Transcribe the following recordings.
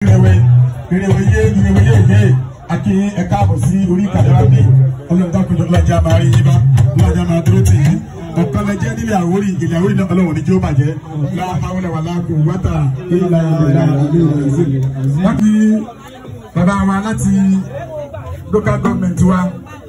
ìrẹ̀wẹ̀ ìrẹ̀wẹ̀ yé ìrẹ̀wẹ̀ yé yé àkí ẹ káàbọ̀ sí orí ìkàlẹ́wà bíi ọlọ́run dákun lọ́jà máa rí yín bá lọ́jà máa dúró tì yín ọ̀kan lẹ jẹ́ nílé àwórí ilé àwórí náà ọlọ́run ní kí ó bàjẹ́ láàmúlẹ̀ wà láàkó wátà ìlà ìlà wọ́n kí bàbá wa láti local government wa.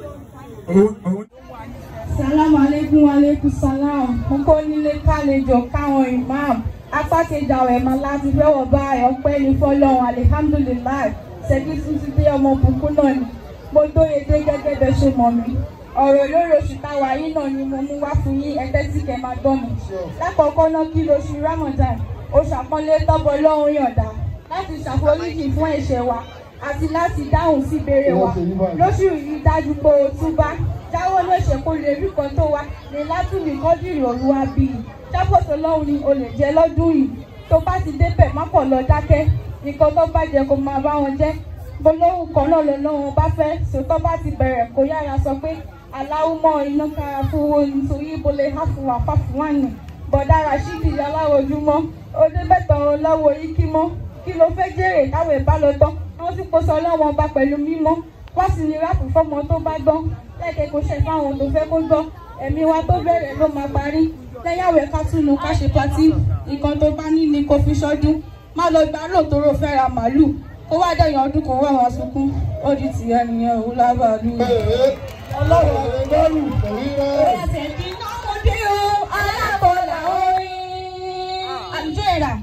Salamu alaikum alaikum salam. Mo kó nílé kálejò káwọn imam. Apá kejì àwọn ẹ̀ma láti fẹ́wọ̀ bá ọpẹ́ ní fọ́lọ́run alihamdulilayi. Ṣèkí tuntun dé ọmọ bùkún náà ni. Mo dóye dé gẹ́gẹ́ bẹ́ẹ̀ ṣe mọ̀ mí. Ọ̀rọ̀ lórí oṣù táwa yìí náà ni mo mú wá fún yín ẹgbẹ́ tí kẹ́ máa gbọ́ mi. Lákọ̀ọ́kọ́ náà kí lóṣù Ramadan. Oṣù àpọ́nlé tọ́bọ̀ lọ́hùn yọ̀ǹda láti ṣàforíjì fún ẹ̀ṣẹ̀ wa àti láti dáhùn sí ìbéèrè wa. Lóṣù yìí dájú pé o túbá jáwọ́ lóṣè kó lè rí kan tó wá ní látúndì kọ́dìrì olúwa bí i jábọ̀tò lọ́hùn ni o lè jẹ́ lọ́dún yìí tó bá ti débẹ̀ má kọ̀ lọ dákẹ́ nǹkan tó bá jẹ kó máa bá wọn jẹ́ gbólóhùn kan náà lọ lọ́wọ́ bá fẹ́ sòtọ́ bá ti bẹ̀rẹ̀ kó yára sọ pé aláwùmọ̀ iná kára fún owó nítorí ìbọlẹ̀ háfùwà fáfùwánì bọ̀dá rashidi aláwọ̀júmọ́ ó débẹ̀ tọrọ lọ́wọ́ ikí mọ́ kí ló fẹ́ jèrè táwọn ìbá lọ tán wọ́n sì kó sọ lọ́wọ́ ọba pẹ̀lú mímọ́ wá sí ní ráàpù fọ́mọ tó bá gbọ́n lẹ́kẹ̀ẹ́ kò ṣe fáwọn tó fẹ́ kó gbọ́ ẹ̀mí wa tó bẹ̀rẹ̀ ló máa parí lẹ́yàwó ká túnú ká ṣe patí nǹkan tó bá ní ni kò fi ṣọ́dún má lọ gbà lóòótọ́ fẹ́ ra màálù kó wá dẹ̀yìn ọdún kan wá wọn sunkún ó di tìyẹ nìyẹn òun lábàálù. ọlọ́run àgbẹ̀dọ́rù pẹ̀lú rẹ̀. ẹsẹ̀ kí náà mo dé o alábọ̀là orin àlùjọ ìrà.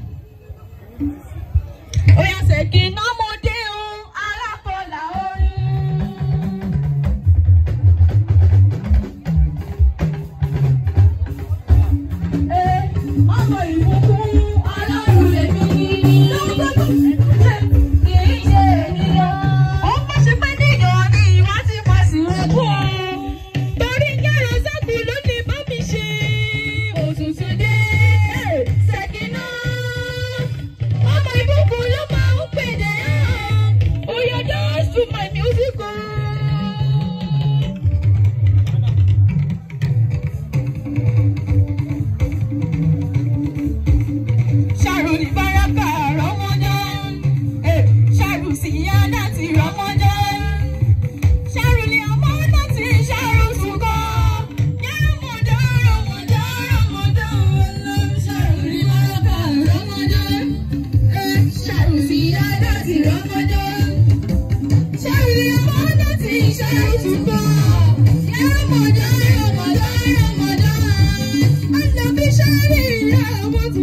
ó yà sẹ̀ kí náà mo dé o alábọ̀là orin. ọmọ ìbùkún ọlọ́run lèmi lọ́gbọ́dọ̀ ṣe kì í ṣe ènìyàn. ó pọ̀ sí pé níyàn ni ìwà ti pọ̀ sí ogún o. torí kẹ́rọ sẹ́kù ló ní bá mi ṣe òtútù dé ṣèkínà. ọmọ ìbùkún ló máa ń pèdè hàn. ó yọ dance to my music o. ṣàrò ní báràkà rọmọdán ṣàrò sí yádà ti rọmọdán ṣàrò ní ọmọdán ti ṣàrò ṣùkọ yàrá rọmọdán rọmọdán ṣàrò ní báràkà rọmọdán ṣàrò sí yádà ti rọmọdán ṣàrò ní ọmọdán ti ṣàrò ṣùkọ yàrá rọmọdán rọmọdán rọmọdán ànàbí ṣàrì rọmọdán.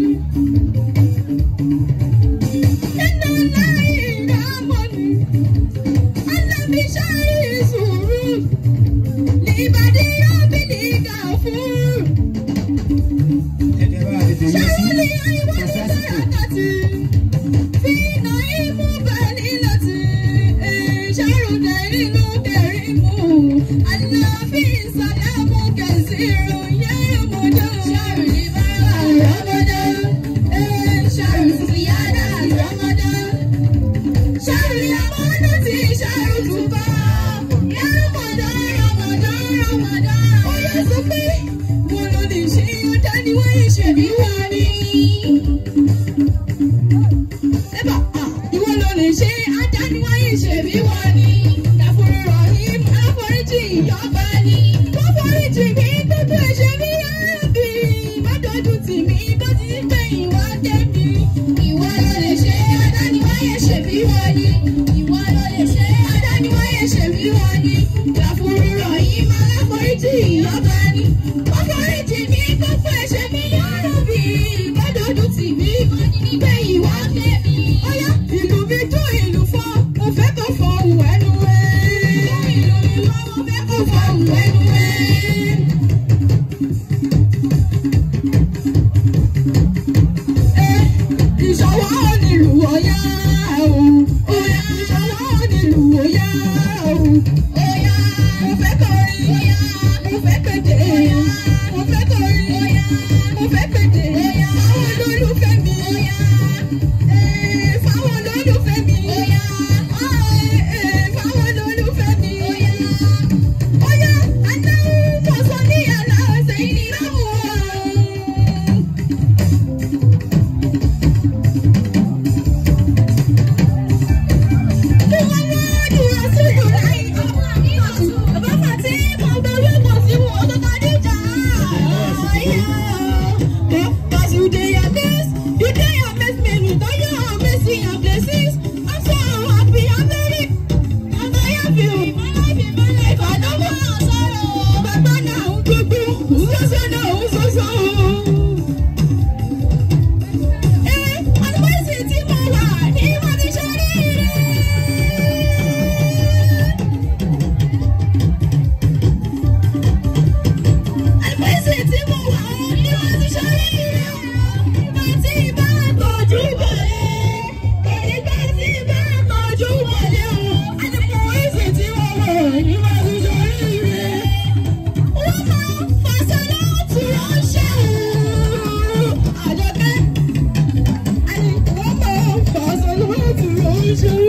Ìwọ ló lè ṣe adániwáyé ṣe bí wọ́n ní. Dàfúrú rọ̀hìn àforíjì ìyọ́ba ni. Wọ́n foríjì mí gbogbo ẹ̀ṣẹ̀ mi yára bí. Má dojú tì mí bó ti ń gbé ìwà tẹ̀mí. Ìwọ ló lè ṣe adániwáyé ṣe bí wọ́n ní. Ìwọ ló lè ṣe adániwáyé ṣe bí wọ́n ní. Dàfúrú rọ̀hìn àforíjì ìyọ́ba ni. Wọ́n foríjì mí gbogbo ẹ̀ṣẹ̀ mi yára bí. Má dojú tì mí bó ti ń gbé ìwà tẹ̀mí. Ọ̀yá ìlú mi dún ìlú fọ́, mo fẹ́ kó fọ òun ẹnu ẹ̀. Ìlú mi fọ́, mo fẹ́ kó fọ òun ṣe